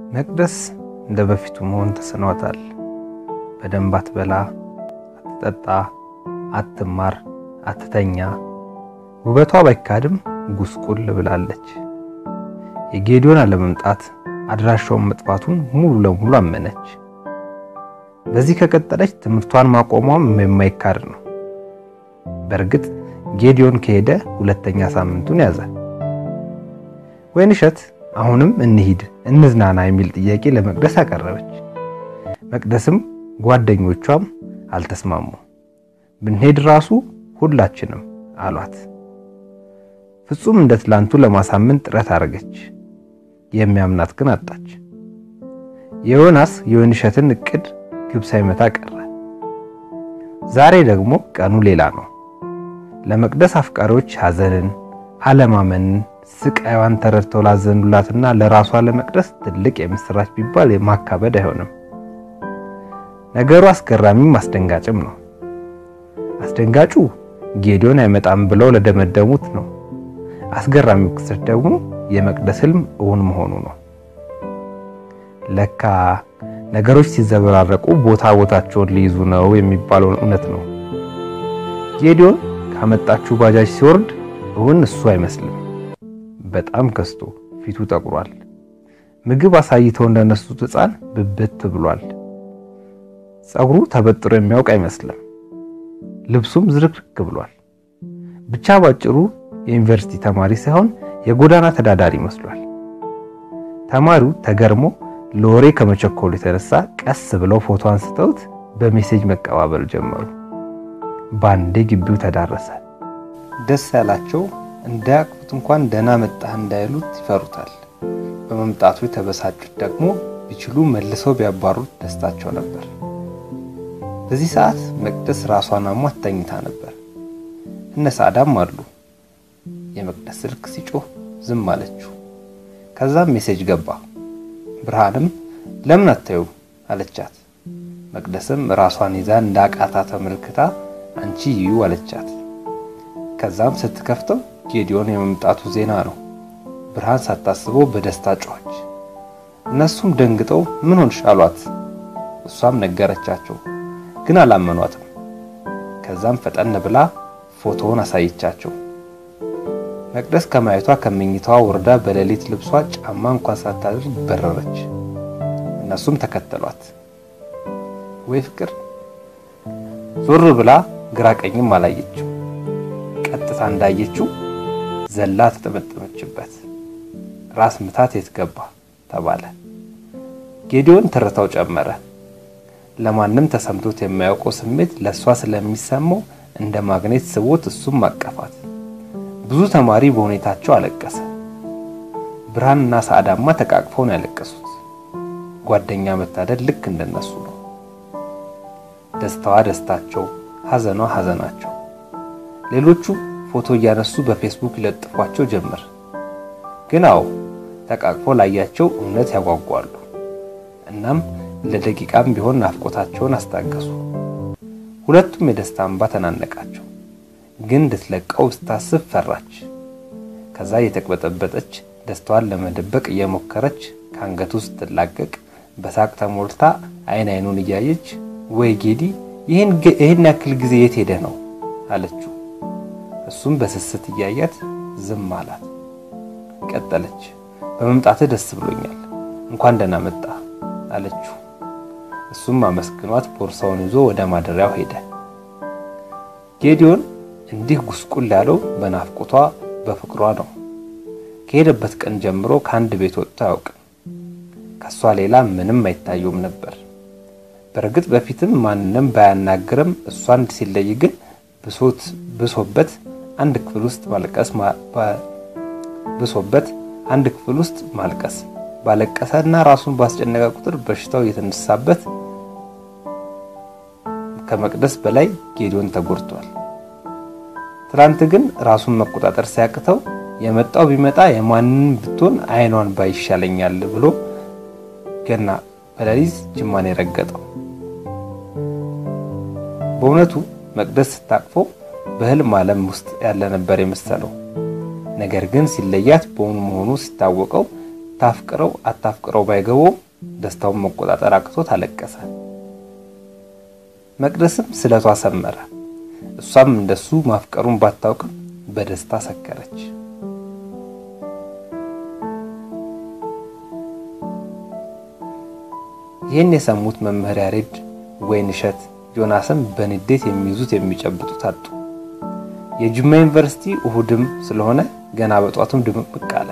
መቅደስ እንደ በፊቱ መሆን ተስኗታል። በደንብ አትበላ፣ አትጠጣ፣ አትማር፣ አትተኛ። ውበቷ ባይካድም ጉስቁል ብላለች። የጌዲዮን አለመምጣት አድራሻውን መጥፋቱን ሙሉ ለሙሉ አመነች። በዚህ ከቀጠለች ትምህርቷን ማቆሟም የማይካድ ነው። በእርግጥ ጌዲዮን ከሄደ ሁለተኛ ሳምንቱን ያዘ። ወይንሸት አሁንም እንሂድ እንዝናና የሚል ጥያቄ ለመቅደስ አቀረበች። መቅደስም ጓደኞቿም አልተስማሙ። ብንሄድ ራሱ ሁላችንም አሏት። ፍጹም እንደ ትላንቱ ለማሳመን ጥረት አደረገች። የሚያምናት ግን አጣች። የዮናስ የወይንሸትን እቅድ ግብ ሳይመታ ቀረ። ዛሬ ደግሞ ቀኑ ሌላ ነው። ለመቅደስ አፍቃሪዎች ሐዘንን፣ አለማመንን፣ ስቃይዋን ተረድተው ላዘኑላትና ለራሷ ለመቅደስ ትልቅ የምስራች ቢባል የማካበድ አይሆንም። ነገሩ አስገራሚም አስደንጋጭም ነው። አስደንጋጩ ጌዲዮን አይመጣም ብለው ለደመደሙት ነው። አስገራሚው ክስተት ደግሞ የመቅደስ ህልም እውን መሆኑ ነው። ለካ ነገሮች ሲዘበራረቁ ቦታ ቦታቸውን ሊይዙ ነው የሚባለው እውነት ነው። ጌዲዮን ካመጣችው ባጃጅ ሲወርድ እውን እሱ አይመስልም። በጣም ከስቶ ፊቱ ጠቁሯል። ምግብ አሳይተው እንደነሱት ሕፃን ብብት ብሏል። ጸጉሩ ተበጥሮ የሚያውቅ አይመስልም። ልብሱም ዝርክርክ ብሏል። ብቻ ባጭሩ የዩኒቨርሲቲ ተማሪ ሳይሆን የጎዳና ተዳዳሪ መስሏል። ተማሪው ተገርሞ ለወሬ ከመቸኮሉ የተነሳ ቀስ ብለው ፎቶ አንስተውት በሜሴጅ መቀባበል ጀመሩ። ባንዴ ግቢው ተዳረሰ። ደስ ያላቸው እንዳያቅፉት እንኳን ደህና መጣህ እንዳይሉት ይፈሩታል። በመምጣቱ የተበሳጩት ደግሞ ቢችሉ መልሰው ቢያባሩት ደስታቸው ነበር። በዚህ ሰዓት መቅደስ ራሷን አሟት ተኝታ ነበር። እነ ሳዳም አሉ። የመቅደስ ስልክ ሲጮህ ዝም አለችው። ከዛም ሜሴጅ ገባ። ብርሃንም ለምን አታዩም አለቻት። መቅደስም ራሷን ይዛ እንዳቃታ ተመልክታ አንቺ ይዩ አለቻት። ከዛም ስትከፍተው ጌዲዮን የመምጣቱ ዜና ነው። ብርሃን ሳታስበው በደስታ ጮኸች። እነሱም ደንግጠው ምን ሆንሽ አሏት። እሷም ነገረቻቸው፣ ግን አላመኗትም። ከዛም ፈጠን ብላ ፎቶውን አሳየቻቸው። መቅደስ ከማየቷ ከመኝታዋ ወርዳ በሌሊት ልብሷ ጫማ እንኳን ሳታደርግ በረረች። እነሱም ተከተሏት። ወይ ፍቅር! ዞር ብላ ግራ ቀኝም አላየችው። ቀጥታ እንዳየችው ዘላ ተጠመጠመችበት። ራስ ምታት የት ገባ ተባለ። ጌዲዮን ትርታው ጨመረ። ለማንም ተሰምቶት የማያውቀው ስሜት ለእሷ ስለሚሰማው እንደ ማግኔት ስቦት እሱም አቀፋት። ብዙ ተማሪ በሁኔታቸው አለቀሰ። ብርሃንና ሰዓዳማ ተቃቅፈው ነው ያለቀሱት። ጓደኛ መታደል ልክ እንደነሱ ነው። ደስታዋ ደስታቸው፣ ሐዘኗ ሐዘናቸው። ሌሎቹ ፎቶ እያነሱ በፌስቡክ ይለጥፏቸው ጀመር። ግን አዎ ተቃቅፈው ላያቸው እውነት ያጓጓሉ። እናም ለደቂቃም ቢሆን ናፍቆታቸውን አስታገሱ። ሁለቱም የደስታ እንባ ተናነቃቸው። ግን እንድትለቀው ስታስብ ፈራች። ከዛ እየተቅበጠበጠች ደስታዋን ለመደበቅ እየሞከረች ከአንገቱ ስትላቀቅ በሳቅ ተሞልታ አይን አይኑን እያየች ወይ ጌዲ ይህን ያክል ጊዜ የት ሄደህ ነው አለችው። እሱም በስስት እያያት ዝም አላት። ቀጠለች። በመምጣትህ ደስ ብሎኛል፣ እንኳን ደህና መጣ አለችው። እሱም አመስግኗት ቦርሳውን ይዞ ወደ ማደሪያው ሄደ። ጌዲዮን እንዲህ ጉስቁል ያለው በናፍቆቷ በፍቅሯ ነው። ከሄደበት ቀን ጀምሮ ከአንድ ቤት ወጥቶ አያውቅም። ከሷ ሌላ ምንም አይታየውም ነበር። በእርግጥ በፊትም ማንንም ባያናግርም እሷን ሲለይ ግን ብሶት ብሶበት አንድ ክፍል ውስጥ ማልቀስ ብሶበት አንድ ክፍል ውስጥ ማልቀስ ባለቀሰና ራሱን ባስጨነቀ ቁጥር በሽታው እየተነሳበት ከመቅደስ በላይ ጌዲዮን ተጎድቷል። ትላንት ግን ራሱን መቆጣጠር ሲያቅተው የመጣው ቢመጣ የማንን ብትሆን አይኗን ባይሻለኛል ብሎ ገና በሌሊት ጅማን የረገጠው። በእውነቱ መቅደስ ስታቅፈው በህልም ዓለም ውስጥ ያለ ነበር የመሰለው። ነገር ግን ሲለያት በእውኑ መሆኑ ሲታወቀው ታፍቅረው አታፍቅረው ባይገባውም ደስታውን መቆጣጠር አቅቶት አለቀሰ። መቅደስም ስለቷ ሰመረ። እሷም እንደሱ ማፍቀሩን ባታውቅም በደስታ ሰከረች። ይህን የሰሙት መምህር ያሬድ፣ ወይንሸት፣ ዮናስም በንዴት የሚይዙት የሚጨብጡት አጡ። የጅማ ዩኒቨርሲቲ እሁድም ስለሆነ ገና በጧቱም ድምቅምቅ አለ።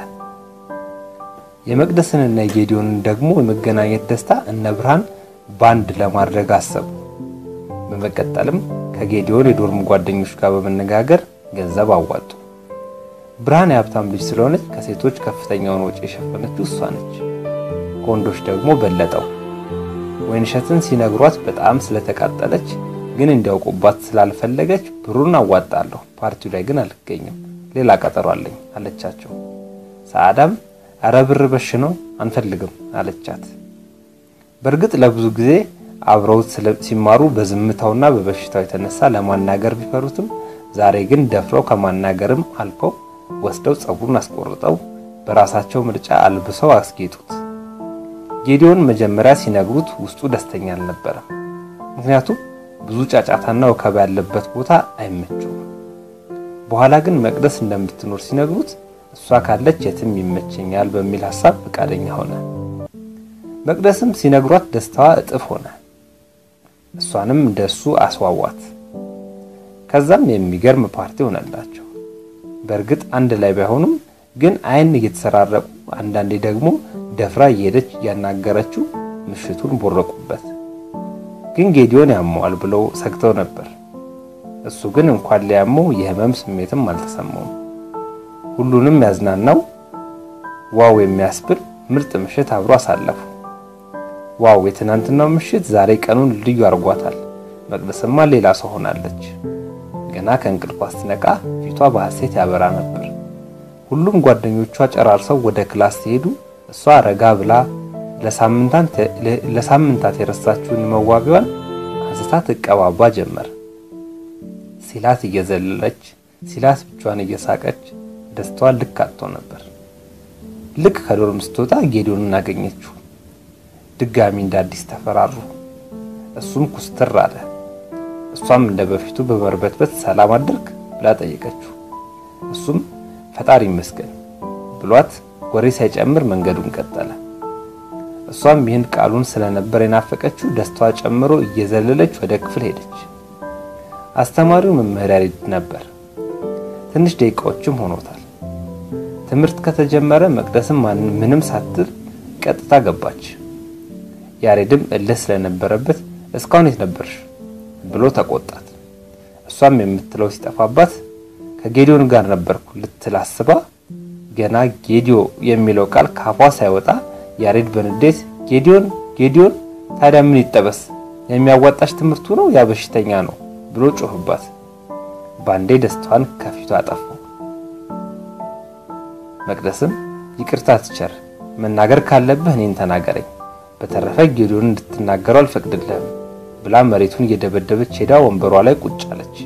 የመቅደስንና የጌዲዮንን ደግሞ የመገናኘት ደስታ እነ ብርሃን ባንድ ለማድረግ አሰቡ። በመቀጠልም ከጌዲዮን የዶርም ጓደኞች ጋር በመነጋገር ገንዘብ አዋጡ። ብርሃን የሀብታም ልጅ ስለሆነች ከሴቶች ከፍተኛውን ወጪ የሸፈነችው እሷ ነች። ከወንዶች ደግሞ በለጠው። ወይንሸትን ሲነግሯት በጣም ስለተቃጠለች ግን እንዲያውቁባት ስላልፈለገች ብሩን አዋጣለሁ፣ ፓርቲው ላይ ግን አልገኝም፣ ሌላ ቀጠሮ አለኝ አለቻቸው። ሰዓዳም አረ ብር በሽ ነው አንፈልግም አለቻት። በእርግጥ ለብዙ ጊዜ አብረውት ሲማሩ በዝምታውና በበሽታው የተነሳ ለማናገር ቢፈሩትም ዛሬ ግን ደፍረው ከማናገርም አልፈው ወስደው ጸጉሩን አስቆርጠው በራሳቸው ምርጫ አልብሰው አስጌጡት። ጌዲዮን መጀመሪያ ሲነግሩት ውስጡ ደስተኛ አልነበረም። ምክንያቱም ብዙ ጫጫታና ወከባ ያለበት ቦታ አይመቸውም። በኋላ ግን መቅደስ እንደምትኖር ሲነግሩት እሷ ካለች የትም ይመቸኛል በሚል ሐሳብ ፈቃደኛ ሆነ። መቅደስም ሲነግሯት ደስታዋ እጥፍ ሆነ። እሷንም እንደሱ አስዋዋት። ከዛም የሚገርም ፓርቲ ሆነላቸው። በእርግጥ አንድ ላይ ባይሆኑም ግን አይን እየተሰራረቁ አንዳንዴ ደግሞ ደፍራ እየሄደች እያናገረችው ምሽቱን ቦረቁበት። ግን ጌዲዮን ያመዋል ብለው ሰግተው ነበር። እሱ ግን እንኳን ሊያመው የህመም ስሜትም አልተሰማውም። ሁሉንም ያዝናናው ዋው የሚያስብል ምርጥ ምሽት አብሮ አሳለፉ። ዋው የትናንትናው ምሽት ዛሬ ቀኑን ልዩ አርጓታል። መቅደስማ ሌላ ሰው ሆናለች። ገና ከእንቅልፏ ስትነቃ ፊቷ በሐሴት ያበራ ነበር። ሁሉም ጓደኞቿ ጨራርሰው ወደ ክላስ ሲሄዱ እሷ ረጋ ብላ ለሳምንታት የረሳችውን መዋቢያዋን አንስታ ትቀባባ ጀመር። ሲላት እየዘለለች ሲላት ብቻዋን እየሳቀች ደስታዋን ልክ አጥቶ ነበር። ልክ ከዶርም ስትወጣ ጌዲዮንን አገኘችው። ድጋሚ እንደ አዲስ ተፈራሩ። እሱም ኩስትር አለ። እሷም እንደ በፊቱ በመርበትበት ሰላም አድርግ ብላ ጠየቀችው። እሱም ፈጣሪ ይመስገን ብሏት ወሬ ሳይጨምር መንገዱን ቀጠለ። እሷም ይህን ቃሉን ስለነበር የናፈቀችው ደስታዋ ጨምሮ እየዘለለች ወደ ክፍል ሄደች። አስተማሪው መምህር ያሬድ ነበር። ትንሽ ደቂቃዎችም ሆኖታል። ትምህርት ከተጀመረ መቅደስም ምንም ሳትል ቀጥታ ገባች። ያሬድም እልህ ስለነበረበት እስካሁን የት ነበርሽ ብሎ ተቆጣት። እሷም የምትለው ሲጠፋባት ከጌዲዮን ጋር ነበርኩ ልትል አስባ ገና ጌዲዮ የሚለው ቃል ካፏ ሳይወጣ ያሬድ በንዴት ጌዲዮን ጌዲዮን ታዲያ ምን ይጠበስ የሚያዋጣሽ ትምህርቱ ነው ያ በሽተኛ ነው ብሎ ጮህባት። ባንዴ ደስታዋን ከፊቷ አጠፋው። መቅደስም ይቅርታ ትቸር መናገር ካለብህ እኔን ተናገረኝ፣ በተረፈ ጌዲዮን እንድትናገረው አልፈቅድልህም ብላ መሬቱን እየደበደበች ሄዳ ወንበሯ ላይ ቁጭ አለች።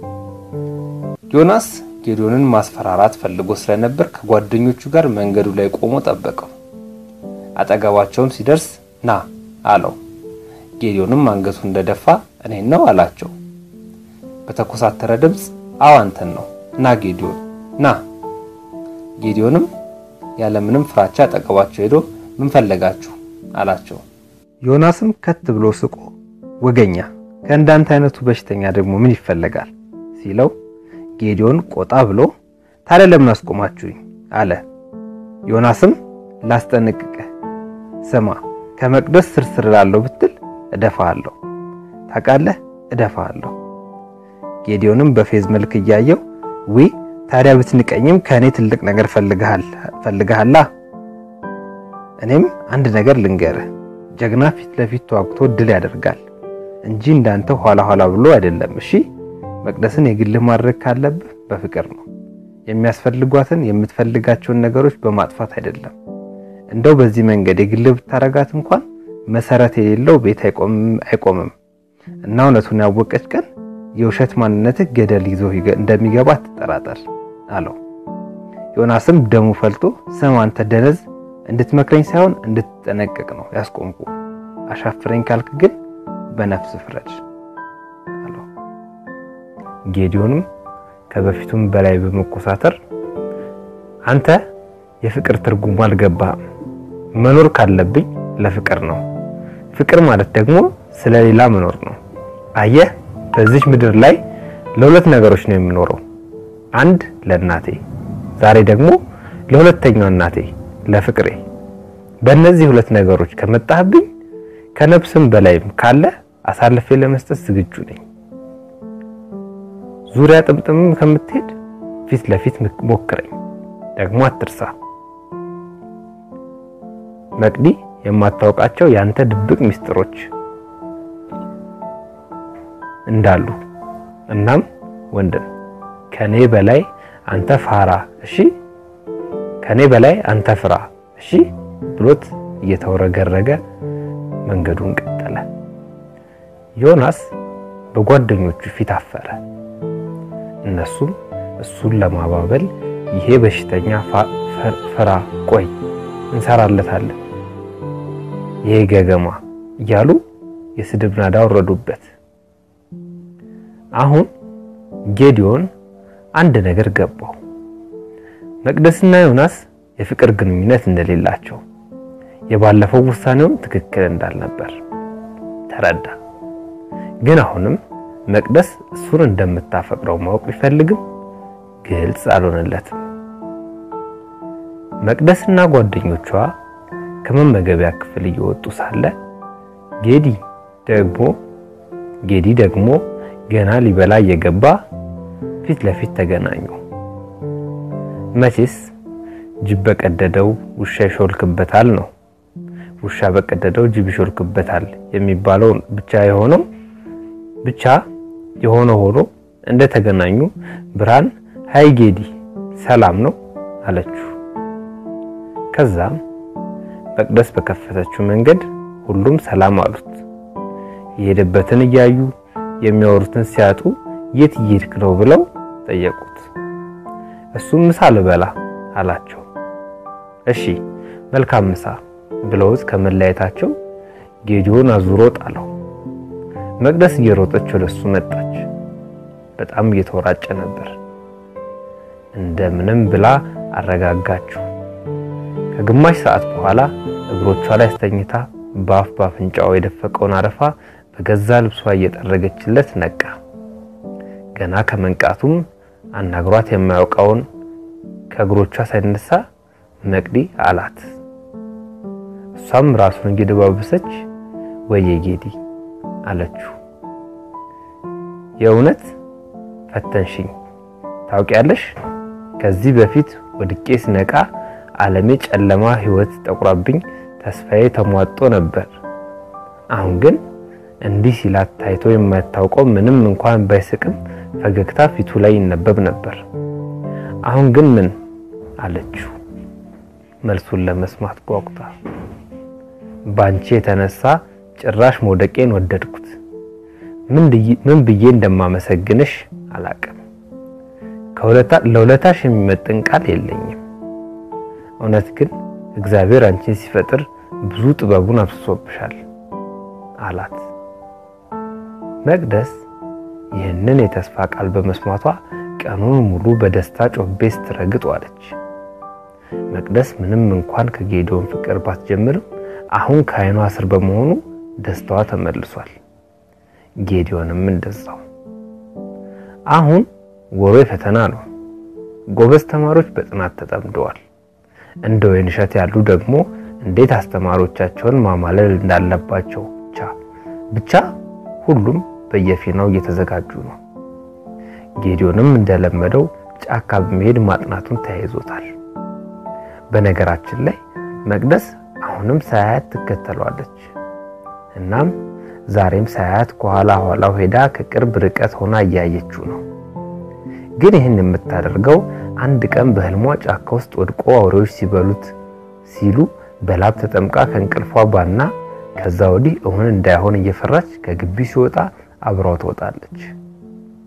ዮናስ ጌዲዮንን ማስፈራራት ፈልጎ ስለነበር ከጓደኞቹ ጋር መንገዱ ላይ ቆሞ ጠበቀው። አጠገባቸውም ሲደርስ ና አለው። ጌዲዮንም አንገቱ እንደደፋ እኔን ነው አላቸው። በተኮሳተረ ድምፅ አዎ አንተን ነው ና ጌዲዮን ና። ጌዲዮንም ያለምንም ፍራቻ አጠገባቸው ሄዶ ምን ፈለጋችሁ አላቸው። ዮናስም ከት ብሎ ስቆ ወገኛ ከእንዳንተ አይነቱ በሽተኛ ደግሞ ምን ይፈለጋል ሲለው ጌዲዮን ቆጣ ብሎ ታዲያ ለምን አስቆማችሁኝ አለ። ዮናስም ላስጠነቅቅህ ስማ ከመቅደስ ስርስር ላለው ብትል እደፋሃለሁ፣ ታውቃለህ እደፋሃለሁ። ጌዲዮንም በፌዝ መልክ እያየው ዊ ታዲያ ብትንቀኝም ከእኔ ትልቅ ነገር ፈልግሃላ። እኔም አንድ ነገር ልንገርህ፣ ጀግና ፊት ለፊት ተዋግቶ ድል ያደርጋል እንጂ እንዳንተ ኋላ ኋላ ብሎ አይደለም። እሺ መቅደስን የግልህ ማድረግ ካለብህ በፍቅር ነው። የሚያስፈልጓትን የምትፈልጋቸውን ነገሮች በማጥፋት አይደለም። እንደው በዚህ መንገድ የግልህ ብታረጋት እንኳን መሰረት የሌለው ቤት አይቆምም እና እውነቱን ያወቀች ቀን የውሸት ማንነትህ ገደል ይዞ እንደሚገባ አትጠራጠር አለው። ዮናስም ደሙ ፈልቶ ስም አንተ ደነዝ፣ እንድትመክረኝ ሳይሆን እንድትጠነቀቅ ነው ያስቆምኩ። አሻፍረኝ ካልክ ግን በነፍስ ፍረድ አለው። ጌዲዮንም ከበፊቱም በላይ በመኮሳተር አንተ የፍቅር ትርጉሙ አልገባህም። መኖር ካለብኝ ለፍቅር ነው። ፍቅር ማለት ደግሞ ስለሌላ መኖር ነው። አየህ፣ በዚች ምድር ላይ ለሁለት ነገሮች ነው የምኖረው። አንድ ለእናቴ፣ ዛሬ ደግሞ ለሁለተኛው እናቴ ለፍቅሬ። በእነዚህ ሁለት ነገሮች ከመጣህብኝ ከነፍስም በላይም ካለ አሳልፌ ለመስጠት ዝግጁ ነኝ። ዙሪያ ጥምጥምም ከምትሄድ ፊት ለፊት ሞክረኝ። ደግሞ አትርሳ መቅዲ፣ የማታውቃቸው ያንተ ድብቅ ሚስጥሮች እንዳሉ እናም ወንድም ከኔ በላይ አንተ ፋራ እሺ፣ ከኔ በላይ አንተ ፍራ እሺ ብሎት እየተወረገረገ መንገዱን ቀጠለ። ዮናስ በጓደኞቹ ፊት አፈረ። እነሱም እሱን ለማባበል ይሄ በሽተኛ ፍራ፣ ቆይ እንሰራለታለን፣ ይሄ ገገማ እያሉ የስድብ ናዳ ወረዱበት። አሁን ጌዲዮን አንድ ነገር ገባው። መቅደስና ዮናስ የፍቅር ግንኙነት እንደሌላቸው፣ የባለፈው ውሳኔውም ትክክል እንዳልነበር ተረዳ። ግን አሁንም መቅደስ እሱን እንደምታፈቅረው ማወቅ ቢፈልግም ግልጽ አልሆነለትም። መቅደስና ጓደኞቿ ከመመገቢያ ክፍል እየወጡ ሳለ ጌዲ ደግሞ ጌዲ ደግሞ ገና ሊበላ እየገባ ፊት ለፊት ተገናኙ። መቼስ ጅብ በቀደደው ውሻ ይሾልክበታል ነው። ውሻ በቀደደው ጅብ ይሾልክበታል የሚባለው ብቻ የሆነው ብቻ የሆነ ሆኖ እንደተገናኙ ብርሃን ሃይ ጌዲ ሰላም ነው አለችው። ከዛም መቅደስ በከፈተችው መንገድ ሁሉም ሰላም አሉት። የሄደበትን እያዩ የሚያወሩትን ሲያጡ የት እየሄድክ ነው ብለው ጠየቁት። እሱም ምሳ ልበላ አላቸው። እሺ መልካም ምሳ ብለውት ከመለያየታቸው ጌዲዮን አዙሮ ጣለው። መቅደስ እየሮጠች ወደሱ መጣች። በጣም እየተወራጨ ነበር። እንደምንም ብላ አረጋጋችው። ከግማሽ ሰዓት በኋላ እግሮቿ ላይ አስተኝታ በአፍ ባፍንጫው የደፈቀውን አረፋ በገዛ ልብሷ እየጠረገችለት ነቃ። ገና ከመንቃቱም አናግሯት የማያውቀውን ከእግሮቿ ሳይነሳ መቅዲ አላት። እሷም ራሱን እየደባበሰች ወየ ጌዲ አለችው። የእውነት ፈተንሽኝ። ታውቂያለሽ፣ ከዚህ በፊት ወድቄ ስነቃ ዓለሜ ጨለማ ሕይወት ጠቁራብኝ ተስፋዬ ተሟጦ ነበር። አሁን ግን እንዲህ ሲላት ታይቶ የማታውቀው ምንም እንኳን ባይስቅም ፈገግታ ፊቱ ላይ ይነበብ ነበር። አሁን ግን ምን አለችው? መልሱን ለመስማት ጓጉታ ባንቺ የተነሳ ጭራሽ መውደቄን ወደድኩት። ምን ብዬ እንደማመሰግንሽ አላቅም። ለውለታሽ የሚመጥን ቃል የለኝም። እውነት ግን እግዚአብሔር አንቺን ሲፈጥር ብዙ ጥበቡን አፍስሶብሻል አላት። መቅደስ ይህንን የተስፋ ቃል በመስማቷ ቀኑን ሙሉ በደስታ ጮቤ ስትረግጥ ዋለች። መቅደስ ምንም እንኳን ከጌዲዮን ፍቅር ባትጀምርም አሁን ከዓይኗ ስር በመሆኑ ደስታዋ ተመልሷል። ጌዲዮንም እንደዛው። አሁን ወሮ ፈተና ነው። ጎበዝ ተማሪዎች በጥናት ተጠምደዋል። እንደ ወይንሸት ያሉ ደግሞ እንዴት አስተማሪዎቻቸውን ማማለል እንዳለባቸው ብቻ ብቻ ሁሉም በየፊናው እየተዘጋጁ ነው። ጌዲዮንም እንደለመደው ጫካ በመሄድ ማጥናቱን ተያይዞታል። በነገራችን ላይ መቅደስ አሁንም ሳያት ትከተለዋለች። እናም ዛሬም ሳያት ከኋላ ኋላው ሄዳ ከቅርብ ርቀት ሆና እያየችው ነው። ግን ይህን የምታደርገው አንድ ቀን በህልሟ ጫካ ውስጥ ወድቆ አውሬዎች ሲበሉት ሲሉ በላብ ተጠምቃ ከእንቅልፏ ባና ከዛ ወዲህ እውን እንዳይሆን እየፈራች ከግቢ ሲወጣ አብራው ትወጣለች።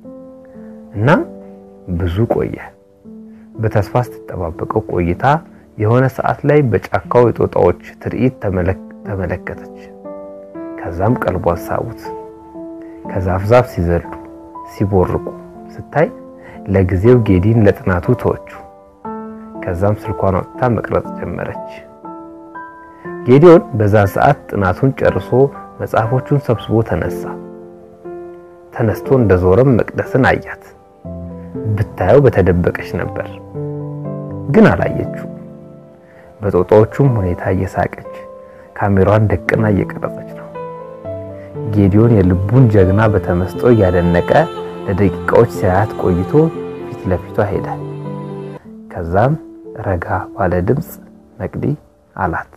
እናም ብዙ ቆየ። በተስፋ ስትጠባበቀው ቆይታ የሆነ ሰዓት ላይ በጫካው የጦጣዎች ትርኢት ተመለከተች። ከዛም ቀልቧን ሳቡት። ከዛፍ ዛፍ ሲዘሉ ሲቦርቁ ስታይ ለጊዜው ጌዲን ለጥናቱ ተወቹ። ከዛም ስልኳን አውጥታ መቅረጽ ጀመረች። ጌዲዮን በዛ ሰዓት ጥናቱን ጨርሶ መጽሐፎቹን ሰብስቦ ተነሳ። ተነስቶ እንደዞረም መቅደስን አያት። ብታየው በተደበቀች ነበር፣ ግን አላየችው። በጦጣዎቹም ሁኔታ እየሳቀች ካሜራዋን ደቅና እየቀረጸች ነው። ጌዲዮን የልቡን ጀግና በተመስጦ እያደነቀ ለደቂቃዎች ሲያያት ቆይቶ ፊት ለፊቷ ሄደ። ከዛም ረጋ ባለ ድምፅ መቅዲ አላት።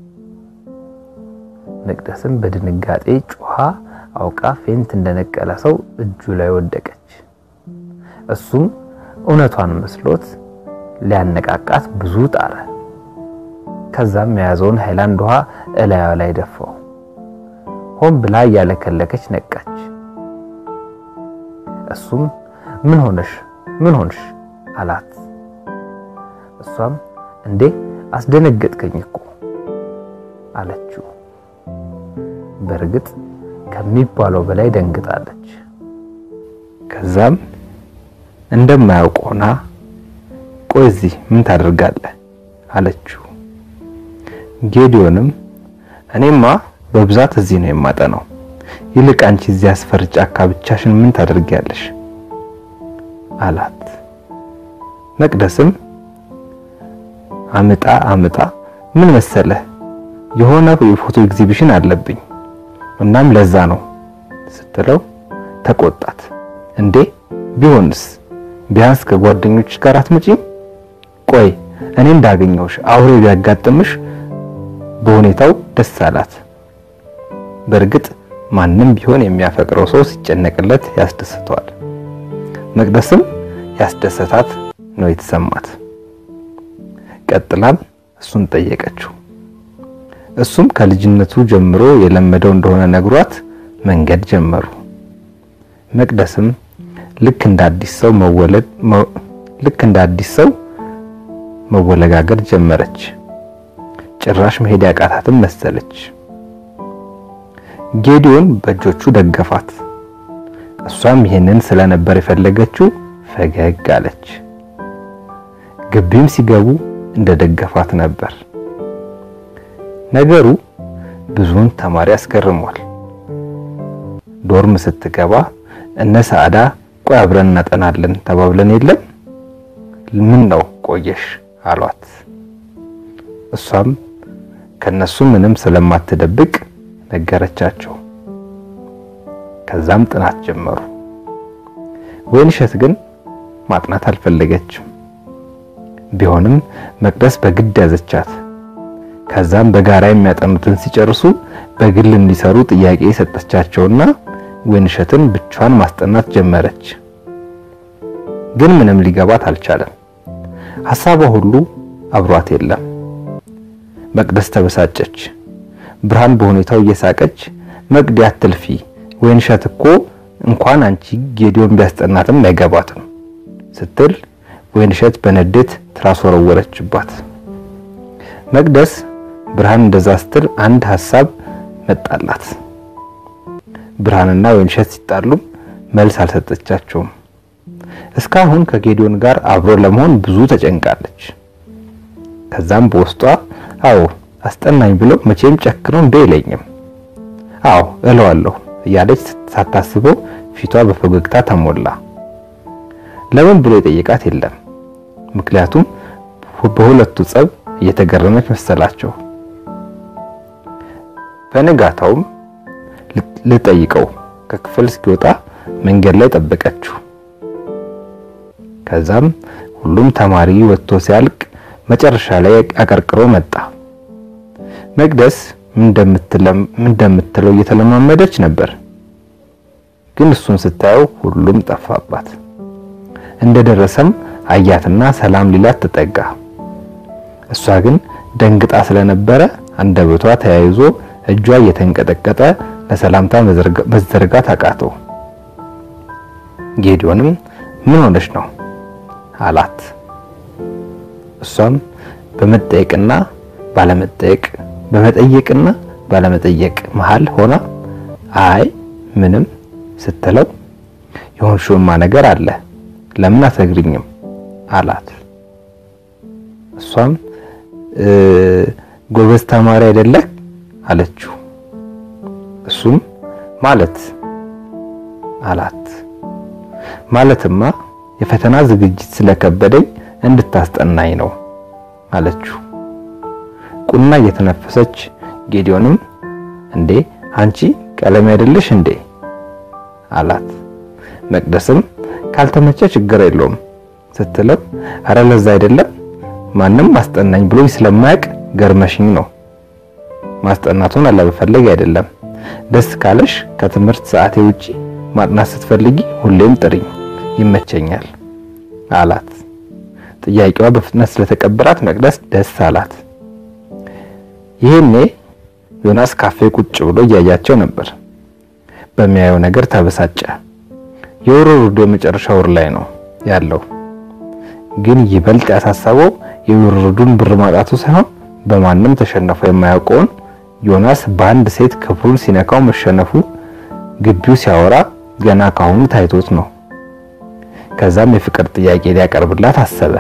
መቅደስም በድንጋጤ ጮኻ አውቃ ፌንት እንደነቀለ ሰው እጁ ላይ ወደቀች። እሱም እውነቷን መስሎት ሊያነቃቃት ብዙ ጣረ። ከዛም የያዘውን ሃይላንድ ውሃ እላዩ ላይ ደፋው። ሆን ብላ እያለከለከች ነቃች። እሱም ምን ሆነሽ ምን ሆንሽ አላት። እሷም እንዴ አስደነገጥከኝ እኮ አለችው። በእርግጥ ከሚባለው በላይ ደንግጣለች። ከዛም እንደማያውቅ ሆና ቆይ እዚህ ምን ታደርጋለህ አለችው። ጌዲዮንም እኔማ በብዛት እዚህ ነው የማጠናው፣ ይልቅ አንቺ እዚህ አስፈሪ ጫካ ብቻሽን ምን ታደርጊያለሽ አላት። መቅደስም አምጣ አምጣ ምን መሰለህ የሆነ የፎቶ ኤግዚቢሽን አለብኝ እናም ለዛ ነው ስትለው ተቆጣት። እንዴ ቢሆንስ ቢያንስ ከጓደኞች ጋር አትመጪም? ቆይ እኔ እንዳገኘውሽ አውሬ ቢያጋጥምሽ በሁኔታው ደስ አላት። በእርግጥ ማንም ቢሆን የሚያፈቅረው ሰው ሲጨነቅለት ያስደስተዋል። መቅደስም ያስደሰታት ነው የተሰማት። ቀጥላም እሱን ጠየቀችው። እሱም ከልጅነቱ ጀምሮ የለመደው እንደሆነ ነግሯት መንገድ ጀመሩ። መቅደስም ልክ እንደ አዲስ ሰው መወለድ ልክ እንደ አዲስ ሰው መወለጋገድ ጀመረች። ጭራሽ መሄድ ያቃታትም መሰለች። ጌዲዮን በእጆቹ ደገፋት። እሷም ይሄንን ስለነበር የፈለገችው ፈገግ አለች። ግቢም ሲገቡ እንደ ደገፋት ነበር። ነገሩ ብዙውን ተማሪ አስገርሟል። ዶርም ስትገባ እነ ሰዓዳ ቆይ አብረን እናጠናለን ተባብለን የለም ምን ነው ቆየሽ አሏት። እሷም ከነሱ ምንም ስለማትደብቅ ነገረቻቸው። ከዛም ጥናት ጀመሩ። ወይንሸት ግን ማጥናት አልፈለገችም። ቢሆንም መቅደስ በግድ ያዘቻት። ከዛም በጋራ የሚያጠኑትን ሲጨርሱ በግል እንዲሰሩ ጥያቄ ሰጠቻቸውና ወይንሸትን ብቻዋን ማስጠናት ጀመረች። ግን ምንም ሊገባት አልቻለም። ሐሳቧ ሁሉ አብሯት የለም። መቅደስ ተበሳጨች። ብርሃን በሁኔታው እየሳቀች መቅዲ አትልፊ፣ ወይንሸት እኮ እንኳን አንቺ ጌዲዮን ቢያስጠናትም አይገባትም ስትል ወይንሸት በንዴት ትራስ ወረወረችባት። መቅደስ ብርሃን እንደዛ ስትል አንድ ሐሳብ መጣላት። ብርሃንና ወይንሸት ሲጣሉም መልስ አልሰጠቻቸውም። እስካሁን ከጌዲዮን ጋር አብሮ ለመሆን ብዙ ተጨንቃለች። ከዛም በውስጧ አዎ አስጠናኝ ብሎ መቼም ጨክኖ እንደ አይለኝም፣ አዎ እለዋለሁ እያለች ሳታስበው ፊቷ በፈገግታ ተሞላ። ለምን ብሎ የጠየቃት የለም። ምክንያቱም በሁለቱ ጸብ እየተገረመች መሰላቸው። በንጋታውም ልጠይቀው ከክፍል እስኪወጣ መንገድ ላይ ጠበቀችው። ከዛም ሁሉም ተማሪ ወጥቶ ሲያልቅ መጨረሻ ላይ አቀርቅሮ መጣ። መቅደስ ምን እንደምትለው እየተለማመደች ነበር። ግን እሱን ስታየው ሁሉም ጠፋባት። እንደደረሰም አያትና ሰላም ሊላት ተጠጋ። እሷ ግን ደንግጣ ስለነበረ አንደበቷ ተያይዞ እጇ እየተንቀጠቀጠ ለሰላምታ መዘርጋት አቃተው። ጌዲዮንም ምን ሆነሽ ነው አላት። እሷም በመጠየቅና ባለመጠየቅ በመጠየቅና ባለመጠየቅ መሃል ሆና አይ ምንም ስትለው የሆንሽውማ ነገር አለ ለምን አትነግሪኝም አላት። እሷም ጎበዝ ተማሪ አይደለህ አለችው። እሱም ማለት አላት። ማለትማ የፈተና ዝግጅት ስለከበደኝ እንድታስጠናኝ ነው አለችው። ቁና እየተነፈሰች ጌዲዮንም እንዴ አንቺ ቀለም አይደለሽ እንዴ አላት። መቅደስም ካልተመቸ ችግር የለውም ስትለው አረ ለዛ አይደለም ማንም ማስጠናኝ ብሎኝ ስለማያውቅ ገርመሽኝ ነው። ማስጠናቱን አለመፈለግ አይደለም። ደስ ካለሽ ከትምህርት ሰዓቴ ውጪ ማጥናት ስትፈልጊ ሁሌም ጥሪኝ፣ ይመቸኛል አላት። ጥያቄዋ በፍጥነት ስለተቀበላት መቅደስ ደስ አላት። ይሄኔ ዮናስ ካፌ ቁጭ ብሎ እያያቸው ነበር። በሚያየው ነገር ተበሳጨ። የወሩ ሩዶ የመጨረሻ ወር ላይ ነው ያለው። ግን ይበልጥ ያሳሰበው የውርርዱን ብር ማጣቱ ሳይሆን በማንም ተሸነፈ የማያውቀውን ዮናስ በአንድ ሴት ክብሩን ሲነካው መሸነፉ ግቢው ሲያወራ ገና ካሁኑ ታይቶት ነው። ከዛም የፍቅር ጥያቄ ሊያቀርብላት አሰበ።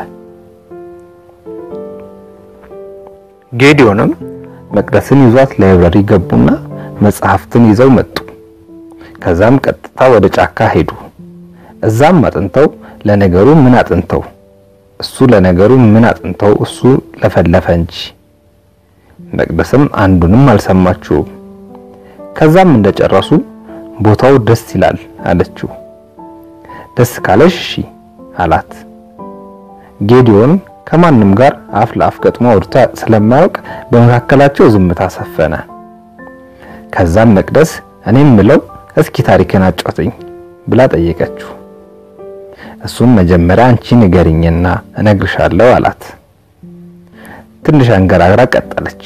ጌዲዮንም መቅደስን ይዟት ላይብረሪ ገቡና መጽሐፍትን ይዘው መጡ። ከዛም ቀጥታ ወደ ጫካ ሄዱ። እዛም አጥንተው ለነገሩ ምን አጥንተው እሱ ለነገሩ ምን አጥንተው እሱ ለፈለፈ እንጂ መቅደስም አንዱንም አልሰማችውም። ከዛም እንደጨረሱ ቦታው ደስ ይላል አለችው። ደስ ካለሽ እሺ አላት። ጌዲዮን ከማንም ጋር አፍ ለአፍ ገጥሞ አውርታ ስለማያውቅ በመካከላቸው ዝምታ ሰፈነ። ከዛም መቅደስ እኔም ምለው እስኪ ታሪክን አጫውተኝ ብላ ጠየቀችው። እሱም መጀመሪያ አንቺ ንገሪኝና እነግርሻለሁ አላት። ትንሽ አንገራግራ ቀጠለች።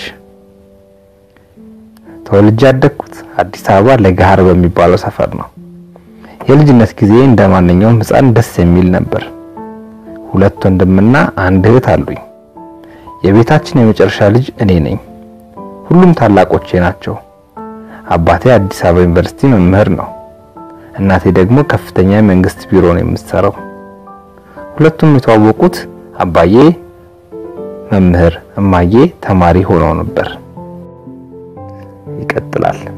ተወልጄ ያደግኩት አዲስ አበባ ለገሃር በሚባለው ሰፈር ነው። የልጅነት ጊዜ እንደ ማንኛውም ሕፃን ደስ የሚል ነበር። ሁለት ወንድምና አንድ እህት አሉኝ። የቤታችን የመጨረሻ ልጅ እኔ ነኝ። ሁሉም ታላቆቼ ናቸው። አባቴ አዲስ አበባ ዩኒቨርሲቲ መምህር ነው። እናቴ ደግሞ ከፍተኛ የመንግስት ቢሮ ነው የምትሰራው። ሁለቱም የተዋወቁት አባዬ መምህር፣ እማዬ ተማሪ ሆነው ነበር። ይቀጥላል።